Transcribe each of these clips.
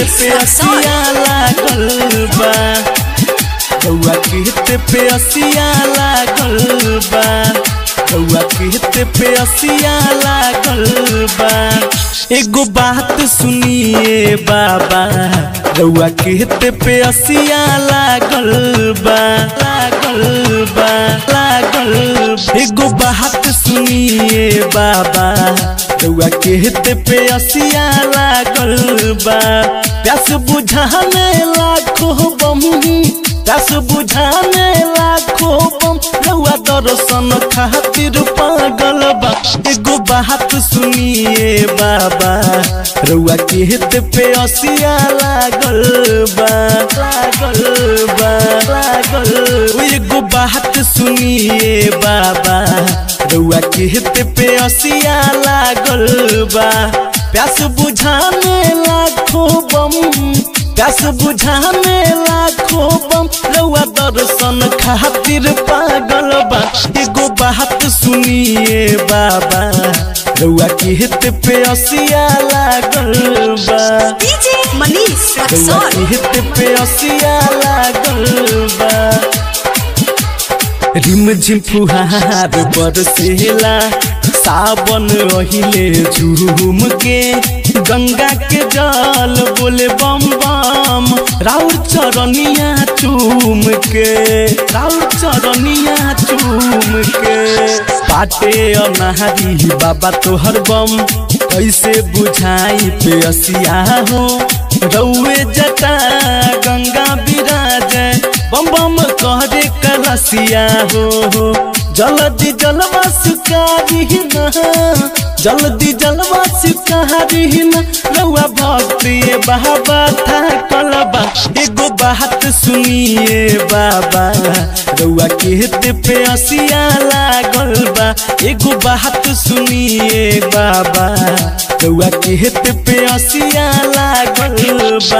मनीष पे असिया लागल बा रउआ खेत पे असिया लागल बा रउआ खेत पे असिया लागल बा एगो बात सुनिए बाबा रउआ खेत पे असिया लागल बा लागल बा लागल बा। एगो बात सुनिए बाबा रउआ खेत पे असिया लागल बा प्यास बुझाने लाखो बम प्यास बुझाने लाखो बम रउआ दर्शन खातिर पागल बा एगो बात सुनिए बाबा रउआ खेत पे असिया लागल बा लागल बा लागल ओ एगो बात सुनिए बाबा रउआ खेत पे असिया लागल बा प्यास बुझाने लाखो बम प्यास बुझाने लाखो बम रउआ दर्शन खातिर पागल बा एगो बात सुनिए बाबा रउआ खेत पे असिया लागल बा डीजे मनीष रउआ रक्सौल खेत पे असिया लागल बा रिम झिम फुहार बरसेला सावन रहिले झूम के गंगा के जल बोले बम बम राउर चरनिया चूम के राउर चरनिया चूम के पाटे अनारी बाबा तोहर बम कैसे बुझाई पे असिया हो रउए जटा गंगा विराज बम बम कहरे कलसिया हो हो जल्दी जलवा सुकारी न जल्दी जलवा सुकारी न रउआ भक्ति बाबा था कलबा एगो बात सुनिए बाबा रउआ खेत पे असिया लागल बा एगो बात सुनिए बाबा रउआ खेत पे असिया लागल बा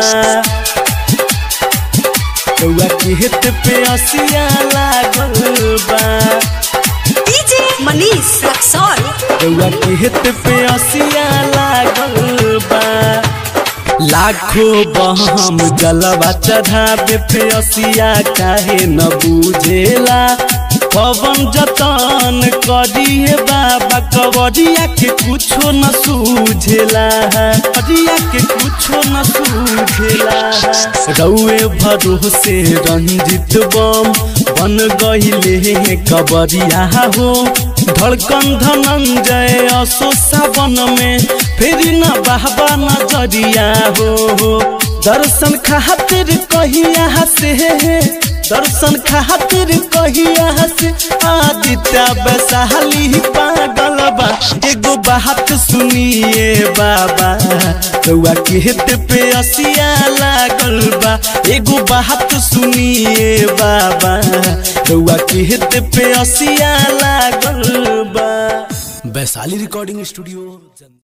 रउआ खेत पे असिया लागल बा डीजे मनीष रक्सौल रउआ खेत पे असिया लागल बा लाखों बहम जलवा चढ़ावे पे असिया काहे न बुझेला पवन जतन करिए बाबा कवरिया के कुछो न सूझेला कवरिया के कुछो न सूझेला रउए भरोसे रंजित बम बन गईले कबरिया हो धड़कन धनंजय असो सावन में फिर न बहबा नजरिया हो दर्शन खातिर कहिया से दर्शन खातिर कहिया से आदित्य वैशाली पागल बा एगो बात सुनिए बाबा रउआ खेत पे असिया लागल बा एगो बात सुनिए बाबा रउआ खेत पे असिया लागल बा वैशाली रिकॉर्डिंग स्टूडियो